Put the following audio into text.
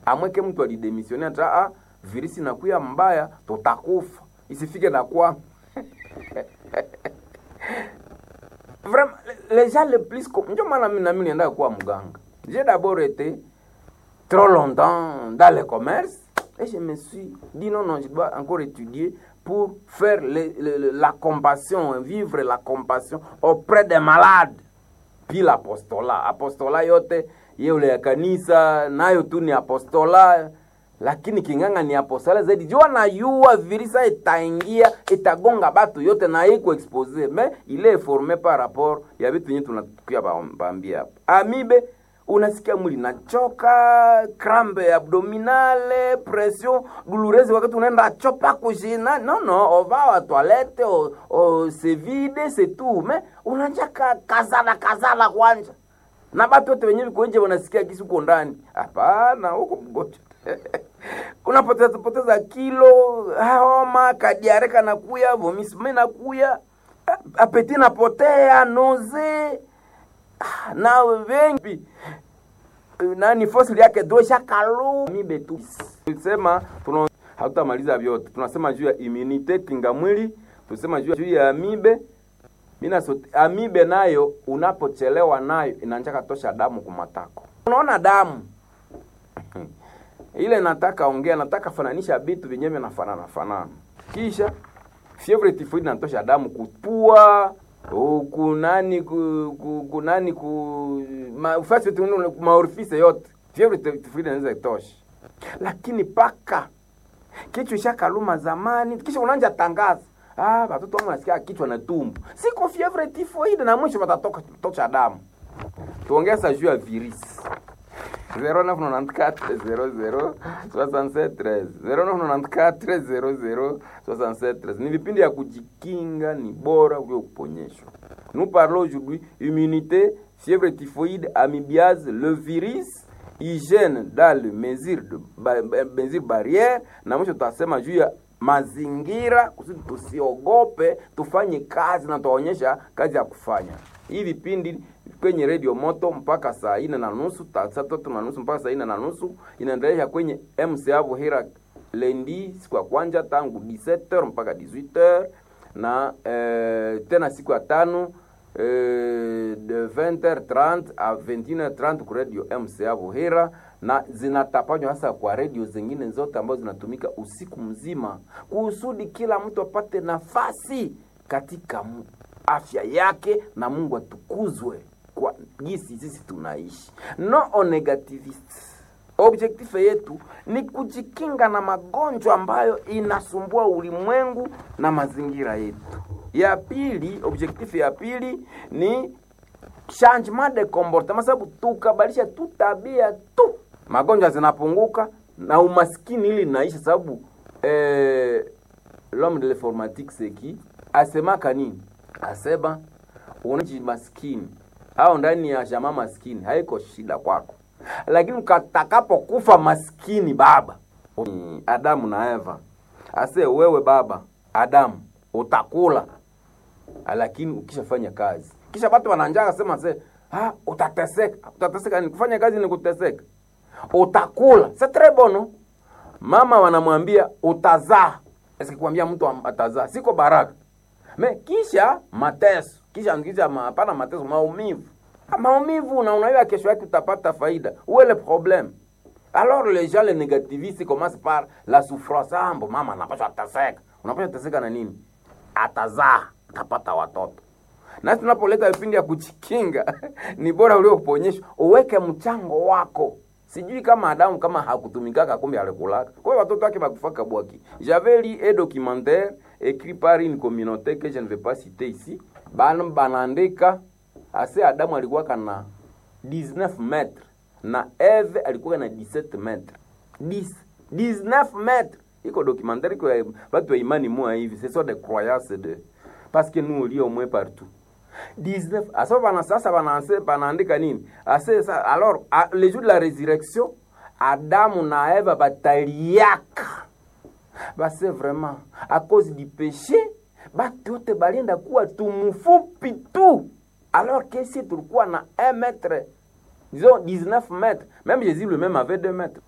amweke mtu alidemissione ata ah, virisi nakuya mbaya tutakufa isifike na kwa vraiment les gens les plus com- ndio maana mimi nami nienda kuwa mganga j'ai d'abord été trop longtemps dans le commerce et je me suis dit non non je dois encore étudier pour faire le, le, le- la compassion vivre la compassion auprès des malades puis l'apostola apostola yote yeule ya kanisa nayo tu ni apostola lakini kinganga ni apostola zaidi jua nayua virisa itaingia itagonga batu yote na iko expose me ile est formé par rapport ya vitu yenye tunakuya bambia hapa amibe unasikia mwili nachoka crampe abdominale pression douloureuse wakati unaenda chopa kushina no no ova wa toilette o, o se vide se tout me unanjaka kazala kazala kwanja na batu wote wenyewe viko nje wanasikia kisi uko ndani hapana huko mgonjwa unapoteza poteza kilo homa kadiare kanakuya vomisme nakuya apeti napotea noze Ah, na wengi nani fosili yake dosha kalu mibe tu tulisema tuna hatutamaliza vyote tunasema juu ya immunite kinga mwili tunasema juu ya- juu ya amibe mina sote, amibe nayo unapochelewa nayo inanjaka tosha damu kumatako unaona damu ile nataka ongea nataka fananisha vitu vyenyewe vinafanana fanana kisha fievre typhoid inatosha damu kupua u- kunani ku, ku, kunani ku ma, fasi yote unaona, maorifice yote fievre typhoid inaweza itosha lakini paka kichwa ishakaluma zamani kisha unaanja tangaza ah watoto wangu nasikia kichwa na tumbo siko fievre typhoid na mwisho watatoka tosha damu tuongeza juu ya virisi 0994-00-6713 ni vipindi ya kujikinga ni bora kuliko kuponyeshwa nous parlons aujourd'hui immunité fièvre typhoïde amibiase le virus hygiène dans le mesure de ba, ba, mesure barrière na mwisho tutasema juu ya mazingira kusudi tusiogope tufanye kazi na tuwaonyesha kazi ya kufanya hii vipindi kwenye redio moto mpaka saa ine na nusu ta- saa tatu na nusu mpaka saa ine na nusu inaendelea kwenye mca vuhira lendi siku ya kwanja tangu 17h mpaka 18h na eh, tena siku ya tano eh, de 20h30 a 21h30 ku radio mca vuhira na zinatapanywa hasa kwa redio zingine zote ambazo zinatumika usiku mzima kusudi kila mtu apate nafasi katika mu- afya yake na mungu atukuzwe kwa jinsi sisi tunaishi no on negativist objektif yetu ni kujikinga na magonjwa ambayo inasumbua ulimwengu na mazingira yetu ya pili objektif ya pili ni changement de comportement sababu tukabadilisha tu tabia tu magonjwa zinapunguka na umaskini ili naisha sababu eh, l'homme de l'informatique c'est qui asemaka nini asema unaji maskini au ndani ya jamaa maskini haiko shida kwako lakini ukatakapokufa maskini baba Mm, adamu na eva ase wewe baba adamu utakula lakini ukishafanya kazi kisha watu wananjaka sema se ah, utateseka utateseka ni kufanya kazi ni kuteseka utakula c'est très bon no? mama wanamwambia utazaa esikwambia mtu am- atazaa siko baraka me kisha mateso kisha kisha ma- hapana mateso maumivu Ah, maumivu na unaiwa kesho yake utapata faida uwe le problème alors les gens les négativistes commencent par la souffrance ah, mbo mama anapaswa teseka unapaswa teseka na nini atazaa atapata watoto na tunapoleta vipindi ya kujikinga ni bora ulioponyeshwa uweke mchango wako sijui kama adamu kama hakutumikaka kumbe alikulaka kwa hiyo watoto wake bakufaka bwaki j'avais lu un documentaire écrit par une communauté que je ne vais pas citer ici bana banaandika ase adamu alikuwaka na 19 metre na eve alikuwa na 17 metre 10 19 metre iko documentaire iko ya batu ya imani moya hivi ce sont des croyances de parce que nous on lit au moins partout 19 asa bana sasa banaanse banaandika nini ase sa, alors a, le jour de la résurrection adamu na eva bataliaka base vraiment à cause du péché batu yote balienda kuwa tumufupi tu alors que si tulikuwa na 1 mètre disons 19 mètres même jésus lui-même avait 2 mètres